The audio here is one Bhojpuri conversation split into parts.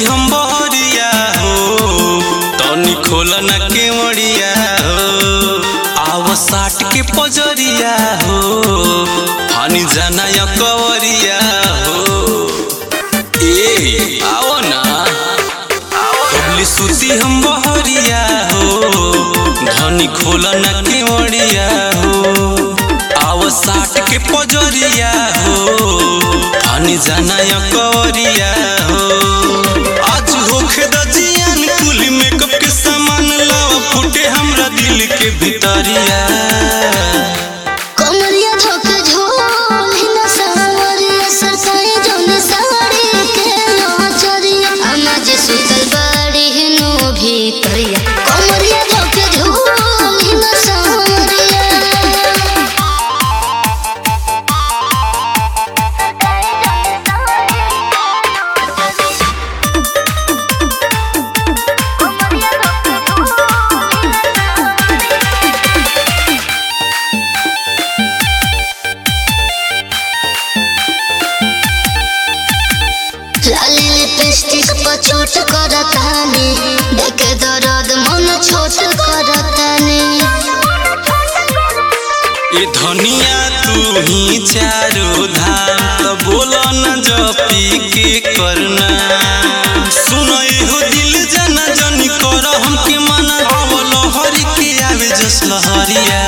हम बहरिया हो तनी खोल न केवड़िया हो आव साट के पजरिया हो फानी जाना या कवरिया हो ए आओ ना कबली सुती हम बहरिया हो धनी खोल न केवड़िया हो आव साट के पजरिया हो फानी जाना या कवरिया हो आज होखे द जियान कुल मेकअप के सामान लावा फूटे हमरा दिल के भीतरिया कमरिया धोके झोल हिना सावरिया सरसाई जोनी साड़ी के नाचरिया अम्मा जी सुतल बाड़ी हिनो भीतरिया कमरिया धोके झोल हिना सावरिया लाली लिपस्टिक पर चोट करतानी देखे दर्द मन छोट करतानी ए धनिया तू ही चारो धाम तो बोलो न जपी के करना सुनो हो दिल जना जनी कर हमके मना अवल हरि के आवे जस लहरिया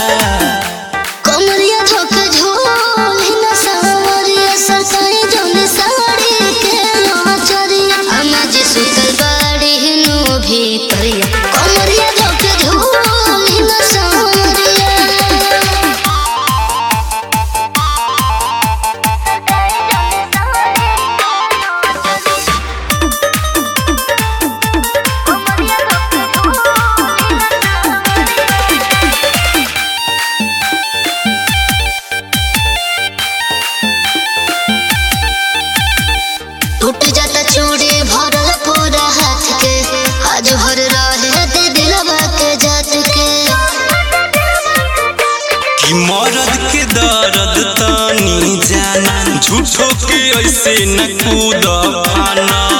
कमरिया धोके झोल हिना सावरिया सरसाई जोनी साड़ी के नाचरिया अम्मा जी सुतल बाड़ी हिनो भीतरिया कमरिया धोके झोल हिना सावरिया टूट जाता चूड़ी भरल पूरा हाथ के आज भर रहे दे दिलवा के जात के कि मरद के दर्द तनी जाना झूठो के ऐसे न कूद फाना